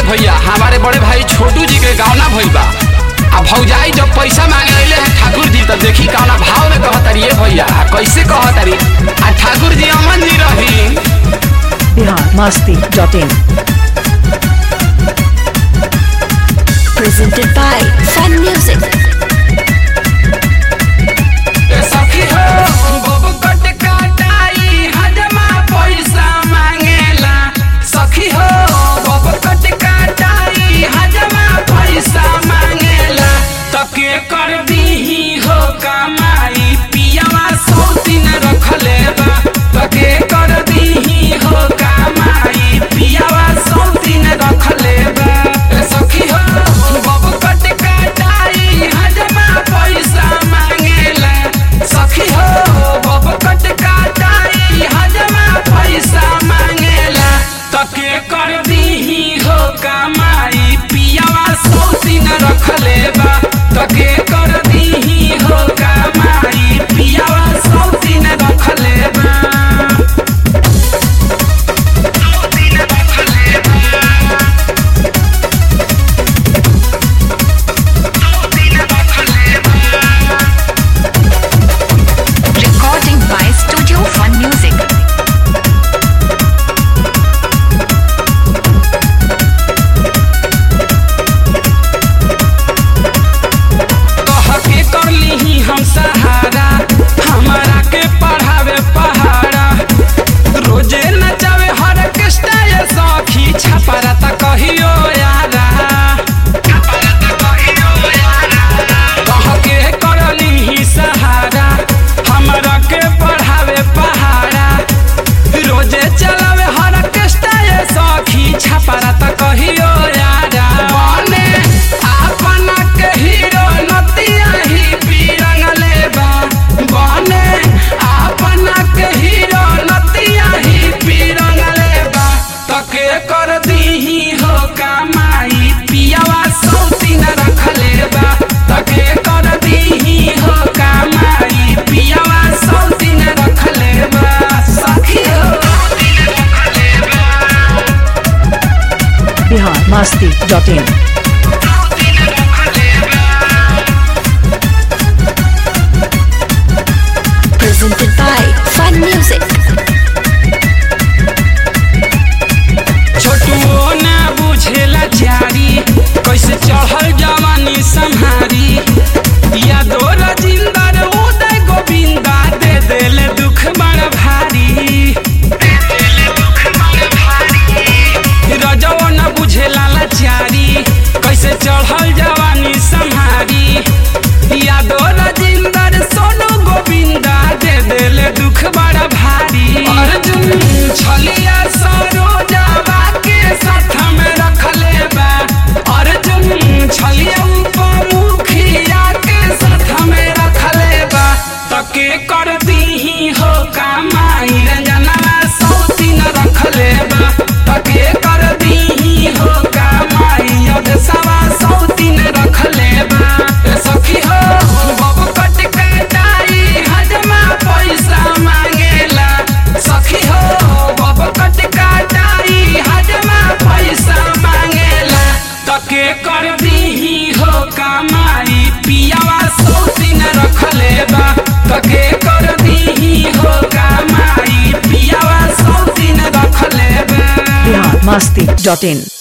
भैया हमारे बड़े भाई छोटू जी के गावना भइल बा आ भौजाई जब पैसा मांगे अइले हैं ठाकुर जी तो देखी कौना भाव में कहतारी ए भैया आ कैसे कहतारी आ ठाकुर जी अमन जी रही Bihar Masti dot in presented by Fun Music. ए सखी हो बब कट काटाई हजमा पैसा मांगेला सखी हो बब कट काटाई हजमा पैसा मांगेला तके कर दीही हो कमाई पियावा सौ दिन रखले बा तके कर दीही हो कमाई पियावा सौ दिन रखले बा ए सखी हो बब कट काटाई हजमा पैसा मांगेला सखी हो बब कट काटाई हजमा पैसा मांगेला तके कर दीही हो कमाई पियावा सौ दिन रखले बा तके कर दीही हो कमाई पियावा सौ दिन रखले बा सौ दिन रखले बा सौ दिन रखले बा Recording by Studio Fun Music. कह के कर लीही हम सहारा हमारा के पढ़ावे पहाड़ा रोजे नचावे हर कृष्णा ये सखी छपरा त कहियो यारा कह के कर लीही सहारा हमारा के पढ़ावे पहाड़ा रोजे चलावे हर कृष्णा ये सखी छपरा त कहियो यारा बने अपना के हीरो नतिया ही पीरंगले बा बने अपना के हीरो नतिया ही पीरंगले बा तके कर दीही हो कमाई पियावा सौ दिन रखले बा तके कर दीही हो कमाई पियावा सौ दिन रखले बा सखी हो दिन रखले बा बिहार मस्ती डॉट इन दिन रखले बा Presented by Fun Music. छोटुओ ना बुझेला चारी कैसे चढ़ल जवानी संहारी या दो रजिंदर उदय गोविंदा दे देले दुख बड़ भारी रजो न बुझेला लाचारी कैसे चढ़ल जवानी संहारी या दो रजिंदर सोनू गोविंदा दे देले दुख बड़ भारी अर्जुन छलिया सरोजावा के साथ में रखले बा अर्जुन छलिया उपमुखिया के साथ में रखले बा तके कर दीही हो कमाई रंजना सौ दिन रखले बा तके कर दीही हो कमाई अब सवा सौ दिन रखले बा ए सखी हो बब कट कटाई हजमा पैसा मांगेला सखी हो बब कट कटाई हजमा पैसा मांगेला तके कर दीही हो कमाई पियावा सौ दिन रखले बा तके कर दीही हो कमाई पियावा सौ दिन रखले बा बिहार मस्ती डॉट इन